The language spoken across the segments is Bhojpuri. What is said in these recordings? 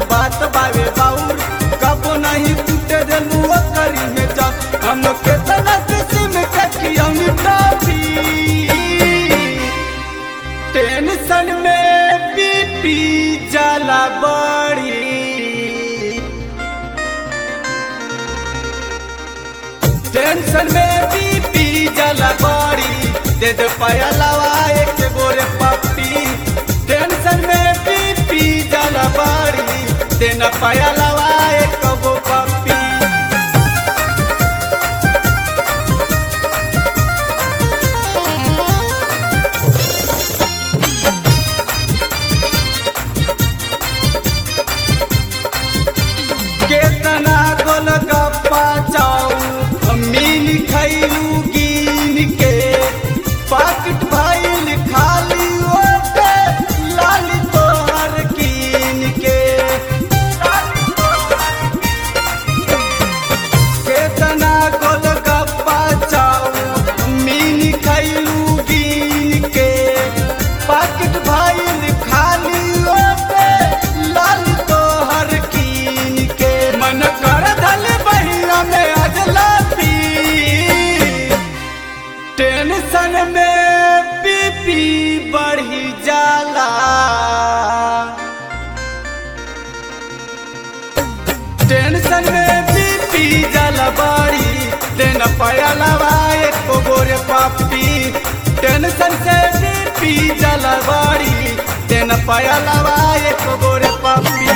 बात बावे बाउर कबो नहीं टूटे देलू करी में जा हम केतना किस्म के खियौनी टॉफी टेंशन में बीपी जाला बड़ी टेंशन में बीपी जाला बड़ी दे दे पयलवा एक गोरे पप्पी टेंशन में बीपी जाला बड़ी दे न पयलवा एक गो पप्पी केतना गोल गप्पा चाऊ अमीन खैलू गिन के पाकिट भइल खाली ओटे लाली तोहर कीन के केतना गोल गप्पा चाऊ अमीन खैलू गिन के पाकिट भइल खाली ओटे लाली तोहर कीन के मन कर धल बहिया में अजला पी टेंशन में बीपी बढ़ी जाला टेंशन में बीपी जाला बाड़ी देना पयलवा एक गोरे पापी टेंशन से बीपी जाला बाड़ी देना पयलवा एक गोरे पापी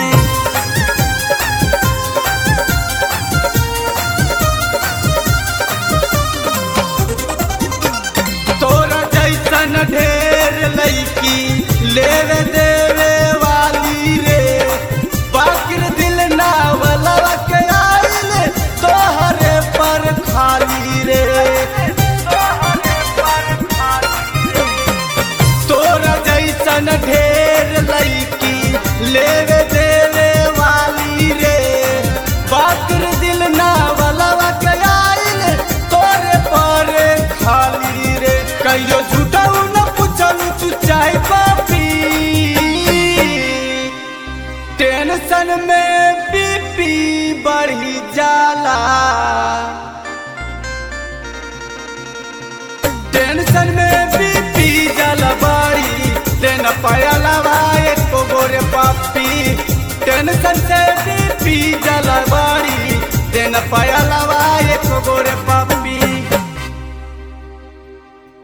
तोरा जैसन ढेर लैकी लेवे देवे वाली रे बाकिर दिल ना वाला के आइल तोहरे पर खाली रे तोरा जैसन ढेर लैकी लेवे देवे वाली रे बाकिर दिल ना वाला के आइल तोरे पर खाली रे कहियो झूठाऊ न पूछलू तू चाय पापी टेंशन में बीपी बढ़ी जाला टेंशन में बीपी जाला बाड़ी देना पयलवा एक गोरे पापी टेंशन से बीपी जाला बाड़ी देना पयलवा एक गोरे पापी